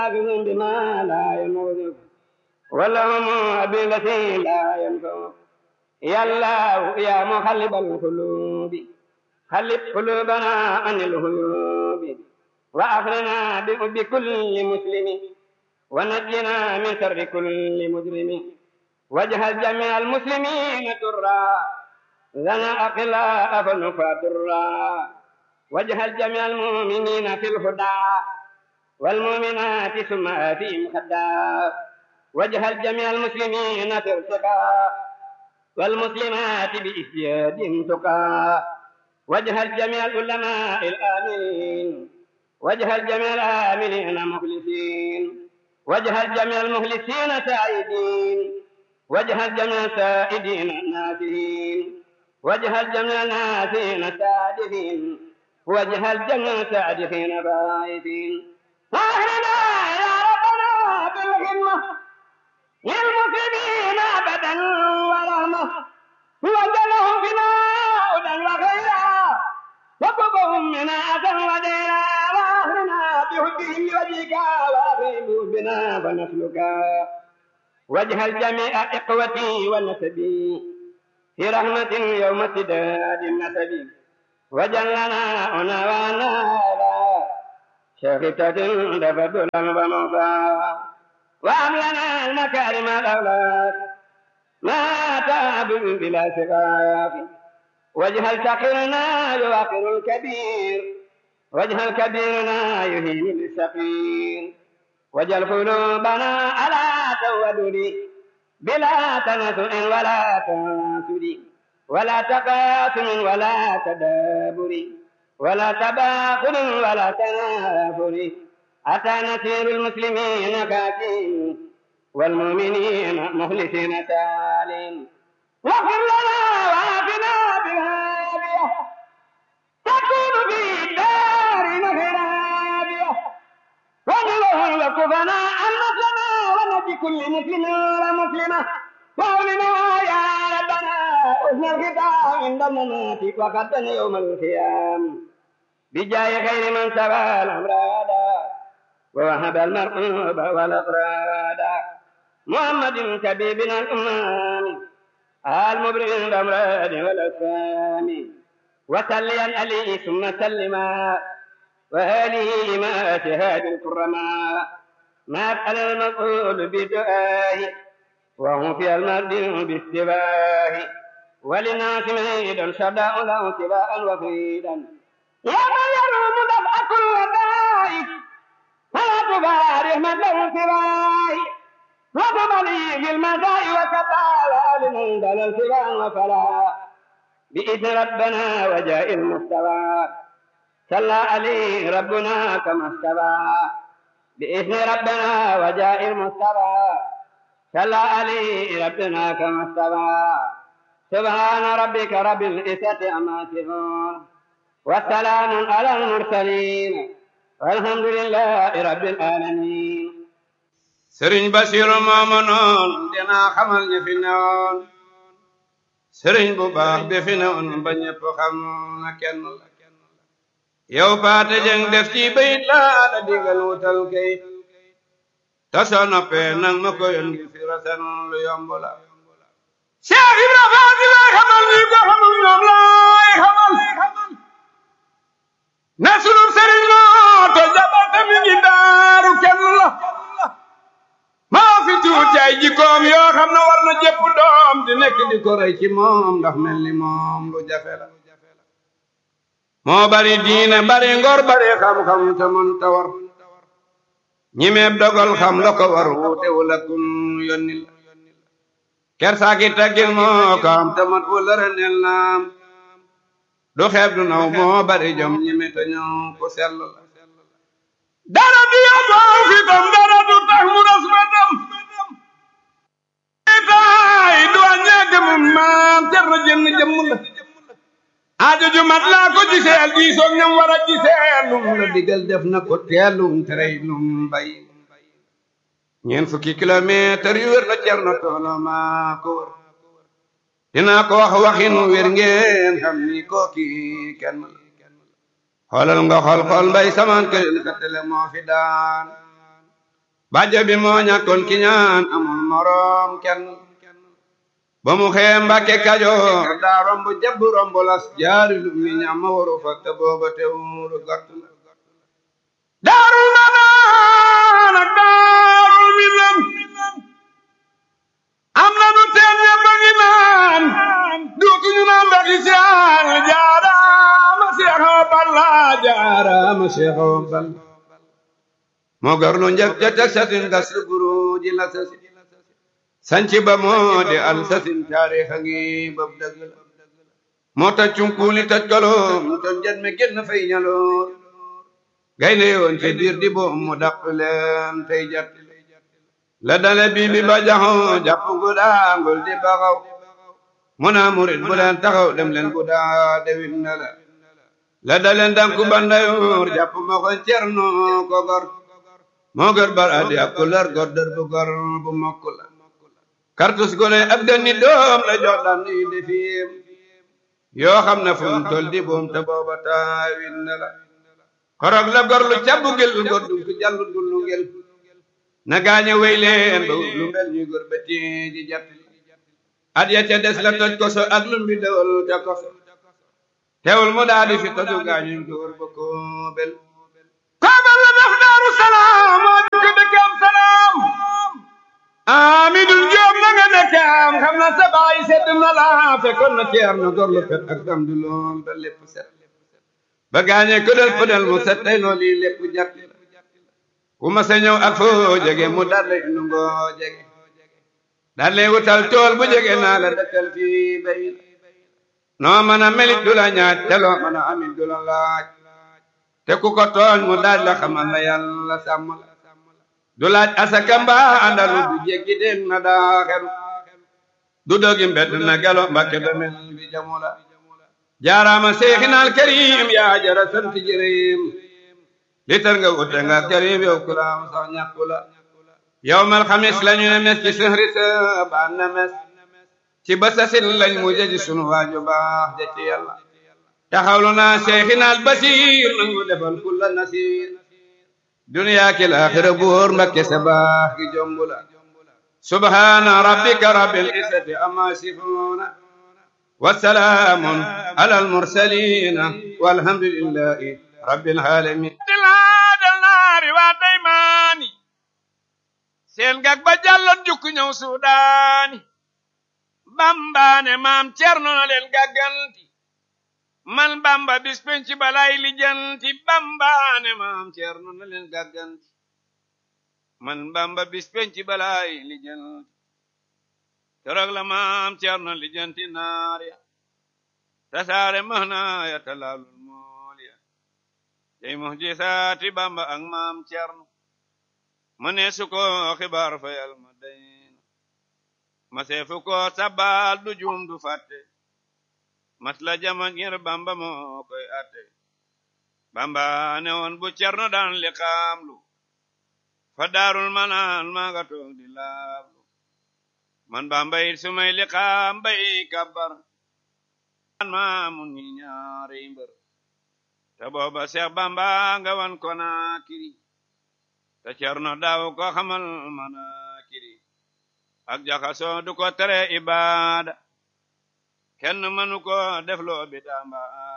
حافظ بما لا يموت ولهم بالتي لا ينفع يا الله يا مخلب القلوب خلب قلوبنا عن الهيوب وأخرنا بكل مسلم ونجنا من شر كل مجرم واجهل جميع المسلمين ترا لنا أقلاء فنفى درا واجهل جميع المؤمنين في الهدى والمؤمنات ثم فيهم خدا واجهل جميع المسلمين في ارتقاء والمسلمات بإسياد تقى واجهل جميع العلماء الآمنين واجهل جميع الآمنين مخلصين واجهل جميع المخلصين سعيدين واجهل جميع السائدين ناسين واجهل جميع الناسين سادفين واجهل جميع سادفين فائزين واهلنا يا ربنا بالهمة للمسلمين أبدا ورحمة وجلهم بنا هدى وخيرا وكبهم من أذى ودينا واهلنا بحبهم وجهك واغيب بنا فنسلكا واجهل جميع إخوتي ونسبي في رحمة يوم سداد النسب وجلنا هنا ونالا شافتة دفد وموفى وأملنا المكارم الأولاد ما تاب بلا سقايا واجهل سقيرنا يوقر الكبير واجهل كبيرنا يهين للسقير واجعل قلوبنا على تودد بلا تنسؤ ولا تنسد ولا تقاسم ولا تدابر ولا تباخر ولا تنافر أتى نسير المسلمين كاتين والمؤمنين مخلصين سالين واغفر لنا وعافنا بالهادية تكون في الدار خرابية ونلهم وكفنا عن مسلمة ونجي كل مسلم ومسلمة وأولنا يا ربنا حسن الختام عند الممات وقدنا يوم القيام بجاه خير من سبى الأمراض ووهب المرء والأقراد محمد كبيبنا الأمام المبرئ الأمراض والأسام وسليا عليه ثم سلما وآله ما شهاد الكرماء ما أفعل المقول بدعائه وهم في المرد باستباه وللناس مهيدا شداء له سباء وفيدا يا من يروم دفع كل داء فلا تبارك من له سواي وقبلي في المداء وكبال لمن دل السباء وفلا بإذن ربنا وجاء المستوى صلى عليه ربنا كما استوى بإذن ربنا وجاء المستوى صلى عليه ربنا كما استوى سبحان ربك رب العزة عما يصفون والسلام على المرسلين والحمد لله رب العالمين sëriñ basiru mooma noon dinaa xamal ñi fi newoon sëriñ bu baax bi fi newoon ba ñépp xam na kenn la yow paate jeng def ci bayit laa la digal wutal kayit ta soo noppee nang ma ko yoon ngi fi rasen lu yomb la Cheikh Ibra Faati lay xamal ñi ko xamul ñoom lay xamal na sunub sëriñ moo to jabate mi ngi daaru kenn la maa fi tuuti ay jikkoom yoo xam ne war na jëpp doom di nekk di ko rey ci moom ndax mel ni moom lu jafe la moo bari diine bari ngor bari xam-xam te mën ta war ñimeeb dogal xam la ko war wuute wala kun yónni la kersaaki taggil moo ko am te mat wala renel naam du xeeb du naw moo bari jom ñime te ñëw ku sell la dara du yóbboo fitam dara du tax mu ras ba dem taay du wàññee demum maam cer na jënn jëmm la aajo ju mat laa ko giseel diisoog ñam war a giseel lum la digal def na ko teelum terey lum bay ñeent fukki kilomètre yu wér la cer na toolo maa ko wër dinaa ko wax waxin wér ngeen xam ni kooki kenn la xoolal nga xool xool mbay samaan këlel ka tele moo fi daan bàjjo bi moo ñàkkoon ki ñaan amul moroom kenn ba mu xee mbàkke kajoor daa romb jabb romb las jaari lu mi ñam waru fa te booba te wuru gott la daarul manaan ak daarul minam am na nu teen ñëpp a ngi naan dootuñu naan ndaxi siyaan jaaraama seexoo balla jaaraama seexoo balla moo garlu njëkk ja teg sasin gas buru ji la sasi sanci ba moo di al sasin taarix a ngi bab dëgg la moo taj cunkuuli taj kaloom ton jet mi génn fay ñaloor gaynde yoon ci biir di boom mu dàq leen tey jat la dale bii bi ba jaxoo jàpp gu daangul di baxaw mu naa murit bu leen taxaw dem leen gu daa dewit na la la dale ndanku bandayoor jàpp ma ko cerno ko gor moo gër bar adi ak ku lar gor dër bu gor bu mokk la kartus gone ab ganni doom la jox daan yi defiim yoo xam ne fu mu tol di boom te booba taawin na la korog la gor lu cabbu gel gor dum ku jallu dullu ngel na gaañe wey leen ba lu mel ni góor ba ji jat at ya ca des la toj koso ak lu mbi dewal ca koso teewul mu daal di fi toju gaañu góor ba koobel koobel la def daaru salaam moo dëkk dëkkam salaam amidul joom na nga dëkkam xam na sa baay sedd na la fekkoon na ceer na góor lu fet ak dam du lool ba lépp set ba gaañe këdal pëdal mu set tey loolu yi lépp jat ku ma sa ñëw ak foo jege mu daal lay nu ngoo jege daal lay wutal tool bu jege naa la dëkkal fii bay noo mën a melit du la ñaaj te loo mën a amit du la laaj te ku ko tooñ mu daal la xamal la yàlla sàmm la du laaj asaka mbaa àndalu du jéggi den na daaxelu du dogi mbedd na gelo mbakke damel bi jamu la jaaraama seexinal karim yaa jara sant jërim li tar nga wute nga karim yow kulaam sax ñàkku la yow mal xamis lañu ne mes ci sëhri sa baan na mes ci basasin lañ mu jëji sunu waaju baax ja ci yàlla taxawlu naa seexinal basiir nangu defal kulla nasiir duniyaa ki laaxira buur mbakke sa baax gi jombu la subhaana rabbika rabbil izzati amma yasifuuna wa salaamun alal mursaliina walhamdulillahi rabbil aalamiin dilaadal naari waa daymaani seen gag ba jàllon jukku ñëw suudaani bambaane maam cerno na leen gàgganti man bamba bis penc balay lijanti bambaane maam cerno na leen gàgganti man bamba bis penc balay lijanti keroog la maam cerno lijanti naar ya tasaare mahna ya talaalul mool ya tey muhjisaati bamba ak maam cerno ma ne su ko xibaar fa yal ma dayna ma seefu ko sabal du juum du fàtte mas la jama ngir bamba moo koy atte bamba ne woon bu cerno daan li xaamlu fa daarul manaan maa nga toog di laablu man bamba it su may li xaam bay kabbar maa mun ñi ñaari mbër te booba seex bamba nga wan ko naa kiri te cerno daaw ko xamal mana kiri ak jaxasoo du ko tere ibaada kenn mënu ko def loo bi damba